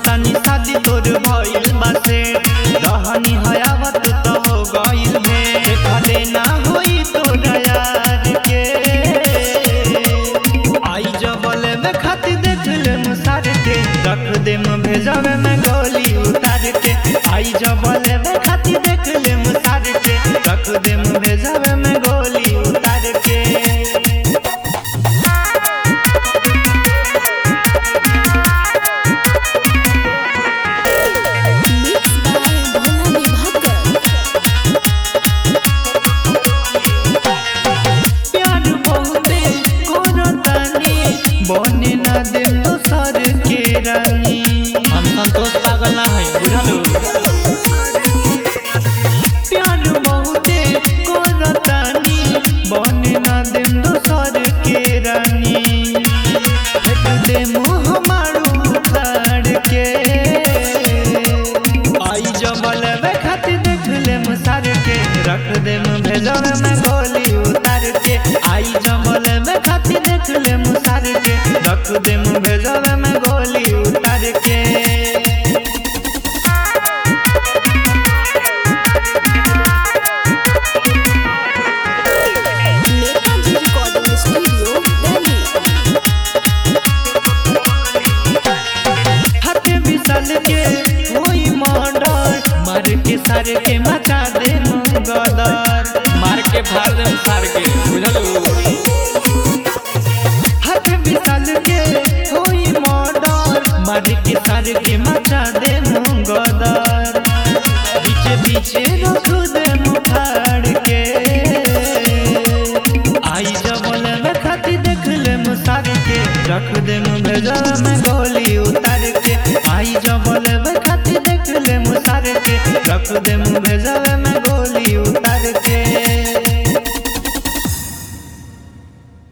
सुनतानी शादी तोर भइल बासे रहनी हयावत तो हो गइल भे देखले ना होई तोरा यार के आई जबले में खाती देख ले मुसार के रख दे में भेजवे में गोली उतार के आई जबले में खाती देख ले मुसार के रख दे में भेजवे में गोली उतार के मिक्स बाय भोला विभाकर प्यार बहुते करतानी बने ना दे दोसर के रानी हम संतोष पागल ना है बुझलू प्यार बहुते करतानी बने ना दे दोसर के रानी फेंक दे मुँह मारू उतार के आई जबल में खाती देख ले मुसार के रख दे में भेजल में गोली उतार के आई जबल में खाती देख ले मुसार के रख दे में भेजल में गोली उतार के नेताजी रिकॉर्डिंग स्टूडियो दिल्ली हाथे बिसल के कोई मर्डर मार के सारे के मचा दे गदर मार के फाड़ दे सार के बुझलू हाथे बिसल के कोई मर्डर मार के सारे के मचा दे गदर बीचे बीचे रख दे मुखाड़ के आई जबल में खाती देख ले मुसार के रख दे भेजा में गोली उतार के आई जबल में खाती देख ले मुसार के रख दे